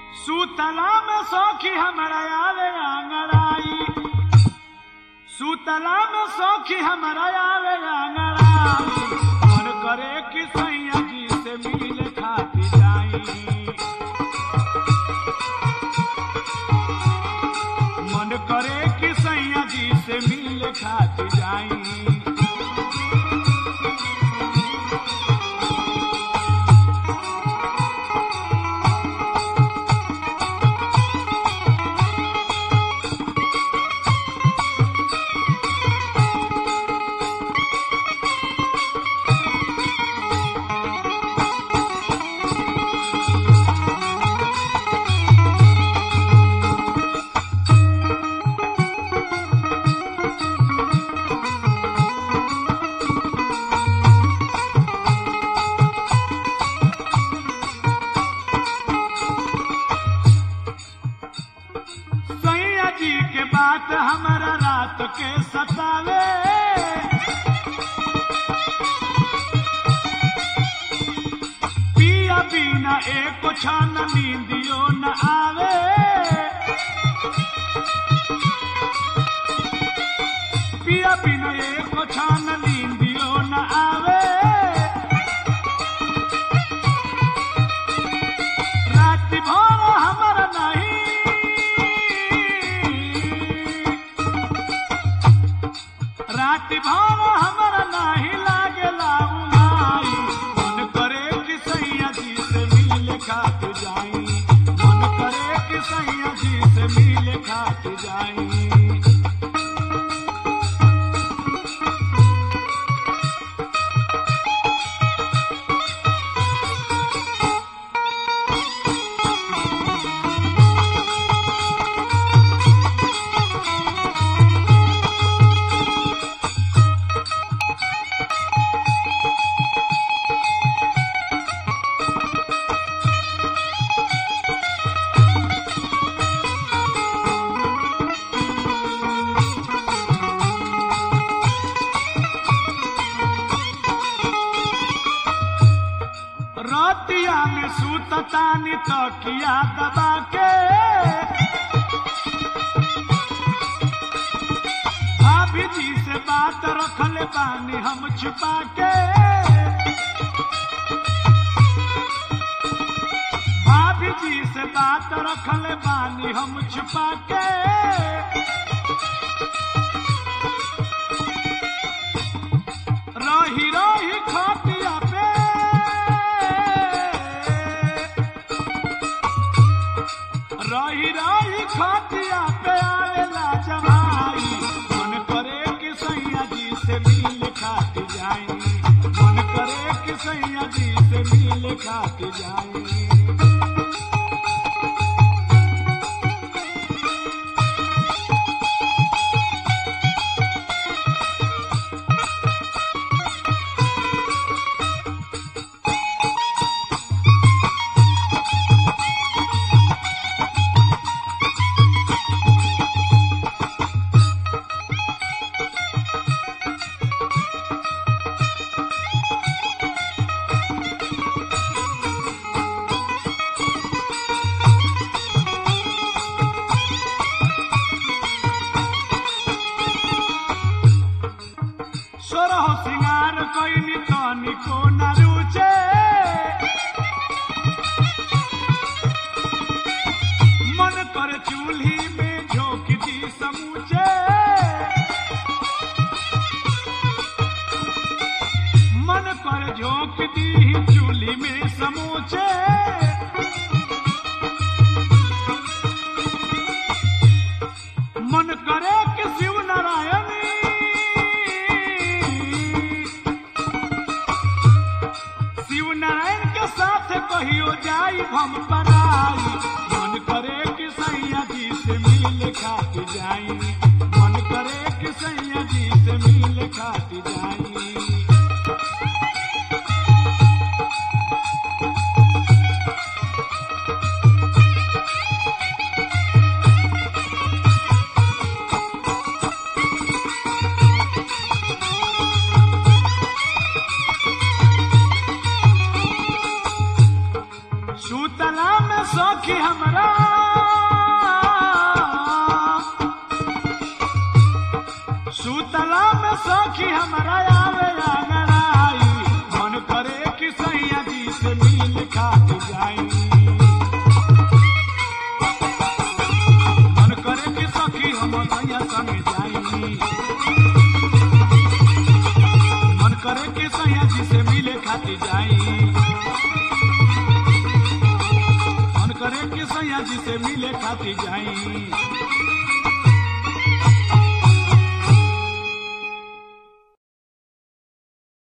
सुतला में सौखी हमारा आवे आंगड़ाई सुतला में सौखी हमारा आवे आंगड़ाई मन करे कि सैया जी से मिल खाती जाई मन करे कि सैया जी से मिल खाती जाई सैया जी के बात हमारा रात के सतावे पिया बिना एक छन नींदियो न आवे पिया बिना एक छन नींदियो न आवे रात भर हमारा नहीं रात भर हमारा नहीं लागेला उमाई मन करे कि सैया जी से मिल खात जाई मन करे कि सैया जी से मिल खात जाई रतिया में सुततानी तकिया दबा के भाभी जी से बात रखले पानी हम छुपा के भाभी जी से बात रखले पानी हम छुपा के रही रही खटिया पे रही रही खटिया पे आवेला जमाई मन करे कि सैया जी से मिल खात जाई मन करे कि सैया जी से मिल खात जाई सोरह सिंगार कैनी तनिको न रुचे मन कर चूल्ही में झोंक दी समूचे मन कर झोंक दी चूल्ही में समूचे मन करे कि शिव नारायणी शिव नारायण के साथ कहियो जाई हम पराई मन करे कि सैया जी से मिल खात जाई मन करे कि सैया जी से मिल खात जाई सखी हमरा सुतला में सखी हमरा आवे अंगड़ाई मन करे कि सैया जी से मिल खाती जाई मन करे कि सखी हम सैया संग जाई मन करे कि सैया जी से मिले खाती जाई मन करे कि सैया जी से मिले खाती जाई